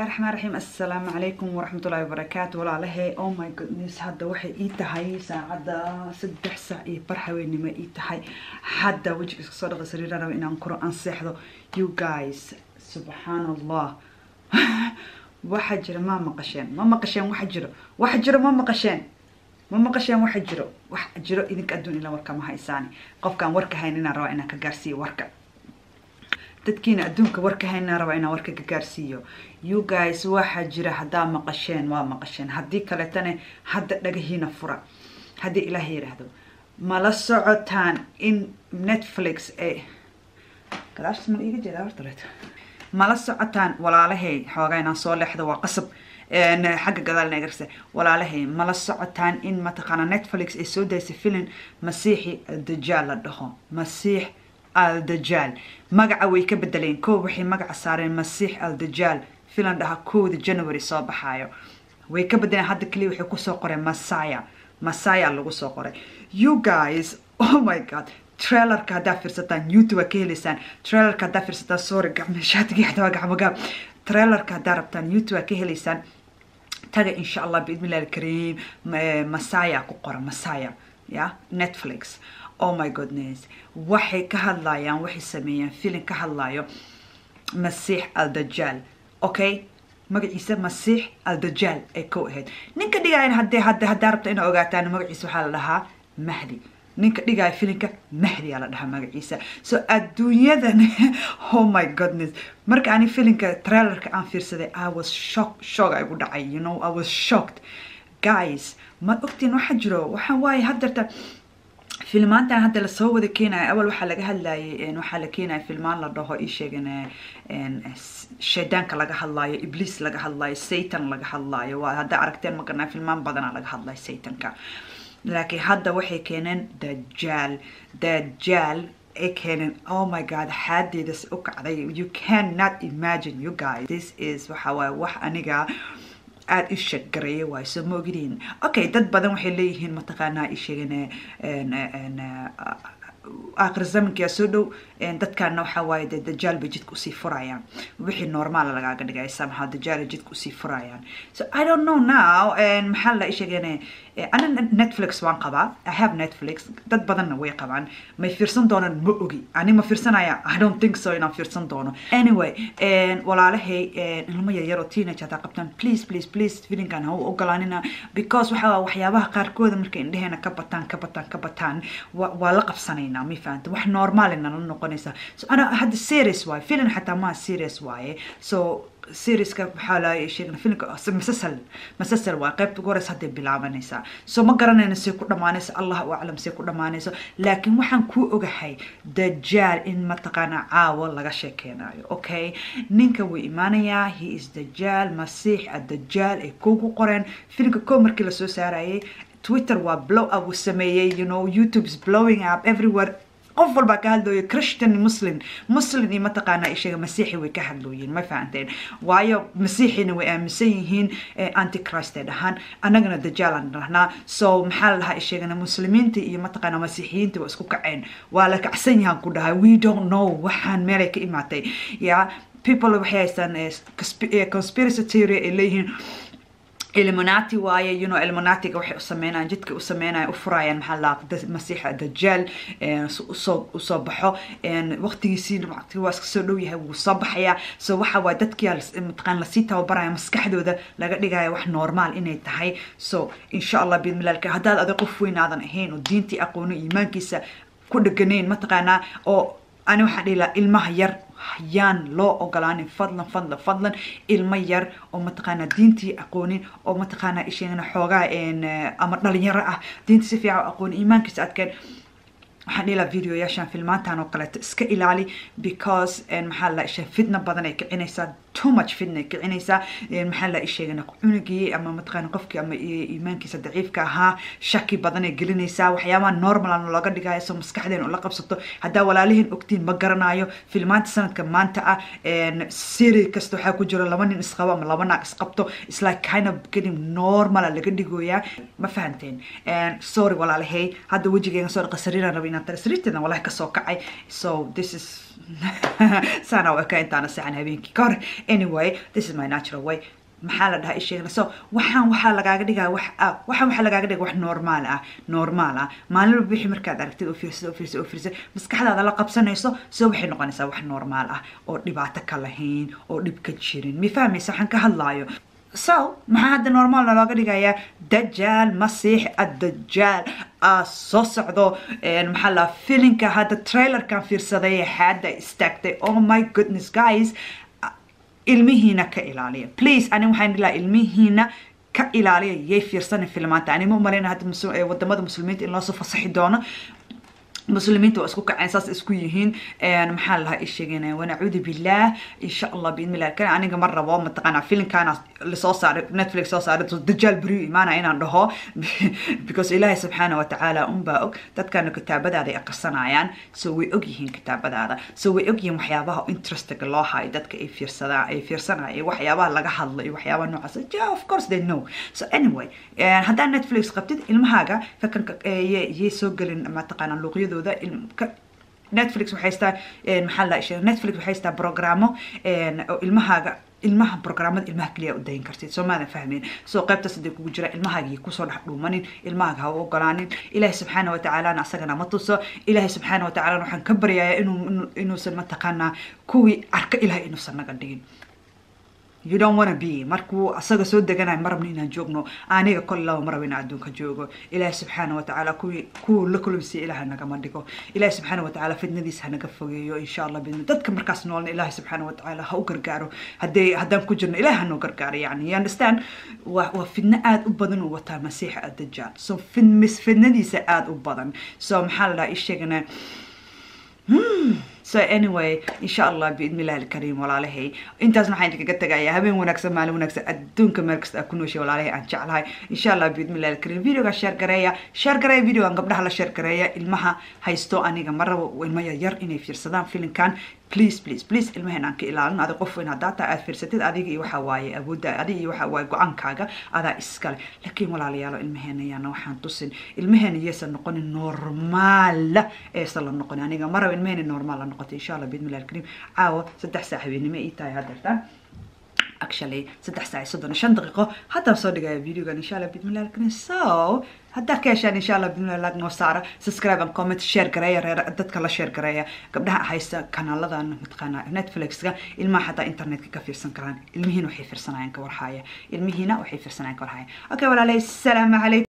raxmaan raxiim assalaamu calaykum waraxmatullaahi wabarakaatu walaalahay oh my goodness hadda waxay ii tahay saacadda saddex saac iyo bar haweenimo ii tahay hadda wejiga iska soo dhaqa sariira raba inaan kuro aan seexdo you guys subxaan allah waxa jira ma maqasheen ma maqasheen waxa jiro waxa jiro ma maqasheen ma maqasheen waxa jiro wax jiro idinka adduun ila warka ma haysaani qofkaan warka hayn inaan rabaa inaan ka gaarsiiyo warka dadkiina adduunka warka haynaa rabaa inaan warka ka gaarsiiyo you guys waxaa jira haddaa maqasheen waa maqasheen haddii kaleetana hadda dhagahiina fura haddii ilaah yidhaahdo mala socotaan in netflix ee gadaashas mala iiga jeedaa horta leeto mala socotaan walaalahay xoogaa inaan soo leexdo waa qasab xagga gadaal nagarse walaalahay mala socotaan in mataqaana netflix ay soo daysay filin masiixi dajaal la dhaho masiix aldajaal magaca way ka bedeleen koo waxay magaca saareen masiix aldajaal filan dhaha kowda january soo baxaayo way ka bedeleen hadda kaliya waxay kusoo qoreen masaya masaya lagu soo qoray you guys oh my god trailerka haddaa fiirsataan youtube ka helaysaan trailerka haddaa fiirsataan sorry gacmo shaatiga xataa gacmogaab trailerka haddaa rabtaan youtube ka helaysaan taga insha allah biidmillahi alkariim masaya ku qora masaya ya netflix oh my goodness waxay ka hadlayaan waxay sameeyeen filin ka hadlayo masiix aldajaal okay magaciisa masiix aldajaal ay ko ahayd ninka dhigayan hadee hadda haddaa rabta inaa ogaataan magaciisa waxaa la dhahaa mahdi ninka dhigaya filinka mahdi aa la dhahaa magaciisa so adduunyadan oh my goodness marka ani filinka trailerka aan fiirsaday i was shock shock ay gu dhacay you know i was shocked guys ma ogtiin waxa jiro waxa waaye haddarta filmaantan hadda lasoo wada keenaya awal waxaa laga hadlayay waxaa la keenaya filmaan la dhaho ii sheegan shaydaanka laga hadlaayo ibliis laga hadlaayo satan laga hadlaayo waa haddaa aragteen ma garanaa filmaan badana laga hadlayo satanka laakiin hadda waxay keeneen dajaal dajaal ay keeneen oh my god xaadeedas u kacday you cannot imagine you guys this is waxa waaye wax aniga aada i sheeg gareeya waayo soo ma ogidin okay dad badan waxay leeyihiin mataqaanaa i sheegan aakhir zamankia soo dhow dadkaana waxaa waaye dee dajaal bay jidka usii furayaan wixii normaala lagaaga dhigay somehow dajaal jidka usii furayaan so i don't know now maxaa la sheegeen ana netflix waan qabaa i have netflix dad badanna way qabaan may fiirsan doonaan ma ogi ani ma fiirsanaya i don't think so inaan fiirsan doono anyway walaalahay ilmo yaryar oo teenage hadaa qabtaan please please please filinkan ha u ogolaanina because waxaa waxyaabaha qaarkooda markay indheheena ka bataan ka bataan ka bataan waa la qabsanaynaa ma fahanta wax normaalina la noqonaysa so ana hadda serious waaye filin xataa maa serious waaye so serieska waxaa la sheegna filimka masasal masasal waa qaybta ugu horeysa hadday bilaabanaysaa so ma garanayna say ku dhammaanayso allah u aclam say ku dhammaanayso laakiin waxaan kuu ogahay dajaal in mataqaana caawo laga sheekeynayo okay ninka wuu imaanayaa he is dajaal masiix adajaal ay kugu qoreen filimka koo markii lasoo saarayay twitter waa blow up uu sameeyey you know youtube is blowing up everywhere qof walbaa ka hadlooyo christian muslim muslim iyo mataqaanaa ishaga masiixi way ka hadlooyiin ma fahanteen waayo masiixina way aaminsan yihiin antichrist ay dhahaan annagana dajaalan dhahnaa so maxaa la dhahaa ishagana muslimiinta iyo mataqaanaa masiixiyiinta waa isku kaceen waa la kacsan yahaan ku dhahay we don't know waxaan meelay ka imaatay ya people waxay haystaan conspiracy theory ay leeyihiin illuminati waaye you know illuminatiga waxay u sameynayaan jidka u sameynayaan u furayaan maxaa la masiixa dajaal usoo usoo baxo waqtigiisii waa iska soo dhow yahay wuu soo baxayaa so waxa waa dadkii mataqaan lasii tababaraya maskaxdooda laga dhigaya wax normaal inay tahay so insha allah bidmilalka haddaad adig qof weyn aadan ahayn oo diintii aqoono iimaankiisa ku dheganayn mataqaanaa oo ani waxaan dhihi lahaa ilmaha yar yaan loo ogolaanin fadlan fadlan fadlan ilmo yar oo mataqaanaa diintii aqoonin oo mataqaanaa isheegana xoogaa ama dhalinyaro ah diintii si fiican aqoonin iimaankiisa adkeen waxaan dhihi lahaa videoyaashan filmaantan oo kaleeto iska ilaali because maxaa la isha fitna badan ay kicinaysaa too much fitna ay kicinaysaa maxaa la isheegana cunugii ama mataqaana qofkii ama iimaankiisa daciifka ahaa shaki badan ay gelinaysaa waxyaabaha normal aan looga dhigayo soo maskaxdeen ula qabsato haddaa walaalihiin ogtiin ma garanayo filmaanta sanadka maanta ah siri kasta waxaa ku jiro laba nin isqabo ama laba naag isqabto is like kind of getting normala laga dhigoyaa ma fahanteen sorry walaalahay hadda wejigeyga soo dhaqa sariiraan raba inaan tara sariirteedan walahi kasoo kacay so this is saana u eka intaana seexan habeenkii ka hor anyway this is my natural way maxaa la dhahaa isheegna so waxaan waxaa lagaaga dhigaa wax ah waxaan waxaa lagaaga dhiga wax normaal ah normaal ah maalin walba wixii markaad aragtid oo fiirsad oo fiirsad oo fiirsad maskaxdaada la qabsanayso so waxay noqonaysaa wax normaal ah oo dhibaato ka lahayn oo dhib ka jirin mi fahmaysa waxaan ka hadlaayo so maxaa hadda normaalna looga dhigayaa dajaal masiix addajaal aa soo socdo maxaa la filinka hadda trailerkan fiirsaday xaadda istaagtay oh my goodness guys ilmihiina ka ilaaliya please ani waxaan ilaa ilmihiina ka ilaaliya yay fiirsana filmaanta ani ma umaleyna hadda wadamada muslimiinta in loosoo fasaxi doono muslimiinta waa isku kaceen saas isku yihiin maxaa lahaa isheegeen wanacuudu billaah insha allah biidmillah kan aniga ma rabo mataqaanaa filimkaana lasoo saaray netflix soo saaray dajaal beriyu imaana inaan dhaho because ilaahay subxaana wa tacaala unbaa og dadkana kitaabadaada ay aqrisanayaan so way og yihiin kitaabadaada so way og yihiin waxyaabaha interestiga loo hayo dadka ay fiirsadaan ay fiirsanayaan waxyaabaha laga hadlo iyo waxyaabaha noocaas yeah of course they know so anyway haddaa netflix qabtid ilmahaaga kakanka yay soo gelin mataqaanaa luuqyadooda netflix waxay haystaa maxaa la ishe netflix waxay haystaa programo oo ilmahaaga ilmaha programmada ilmaha keliya u dayin kartid soo maadan fahmeen soo qaybtaas hadday kugu jira ilmahaaga kusoo dhex dhuumanin ilmahaaga ha u ogolaanin ilaahay subxaana watacaalana asagana ma tuso ilaahay subxaana watacaalana waxaan ka baryayaa inuu inuusan mataqaanaa kuwii arka ilahay inuusan naga dhigin you don't wanna be markuu asaga soo deganayo ma rabno inaan joogno aniga kol laba ma rabo inaan adduunka joogo ilaahi subxaana watacaala kuwii kuwa la kulmsiya ilaah nagama dhigo ilaahi subxaana watacaala fitnadiisa hanaga fogeeyo insha allah bidni dadka markaas noolna ilaahi subxaana watacaala ha u gargaaro haddee haddaan ku jirno ilaah hanoo gargaaro yani you understand waa waa fidno aada u badan uu wataa masiixa addajaal so fid fidnadiisa aada u badan so maxaa la dhaha isheegana so anyway insha allah biidni illahi alkariim walaalahay intaasna waxaan idinkaga tagayaa habeen wanaagsan maalin wanaagsan adduunka meel kasta aa ku nooshay walaalahay aan jeclahay insha allah biidni illahi alkariim videoga sheer gareeya sheer gareeya videogan gabdhaha la sheer gareeya ilmaha haysto aniga ma rabo ilmo yaryar inay fiirsadaan filinkan please please please ilmaheen aan ka ilaalin adig qof weyn haddaa taa aad fiirsatid adiga iyo waxaa waaye awoodda adiga iyo waxaa waaye go-aankaaga adaa iskale laakiin walaalayaalo ilmaheena ayaana waxaan tusin ilmaheena yeesan noqonin normaala eesan la noqonin aniga ma rabo ilmaheena normaal la noqoto insha allah biidmillahi alkariim caawa saddex saac habeenimo ii tahay haddeertaan actually saddex saac iyo soddon iyo shan daqiiqo haddaan soo dhigaya videogan insha allah biidmillahi alkariim so haddaad ka heshaan insha allah bidmillahi lag noo saara subscribe and comment share gareeya reer dadka la share gareeya gabdhaha haysta kanaaladan mataqaana netflixka ilmaha xataa internetka ka fiirsan karaan ilmihiina waxay fiirsanayaan ka warhaya ilmihiina waxay fiirsanayaan ka warhaya okay walaalay salaamu calaykum